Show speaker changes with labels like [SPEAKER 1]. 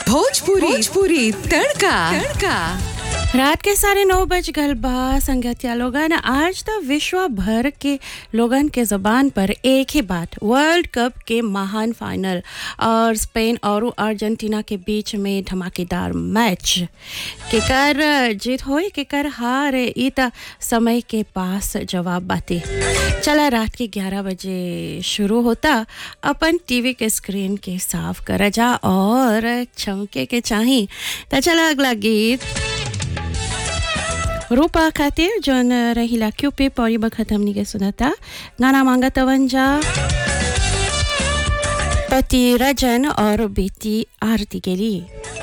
[SPEAKER 1] भोजपुरी भोजपुरी तड़का तड़का
[SPEAKER 2] रात के साढ़े नौ बज गल बा संगतिया लोगन आज तो विश्व भर के लोगन के जबान पर एक ही बात वर्ल्ड कप के महान फाइनल और स्पेन और अर्जेंटीना के बीच में धमाकेदार मैच केकर जीत होई केकर हार ई त समय के पास जवाब बाते चला रात के 11 बजे शुरू होता अपन टीवी के स्क्रीन के साफ कर जा और चमके के चाही त चला अगला गीत रूपा खातिर जौन रहिला क्यों पे पौरी बखत हमनी के सुनता गाना मांगा तवंजा पति रजन और बेटी आरती के लिए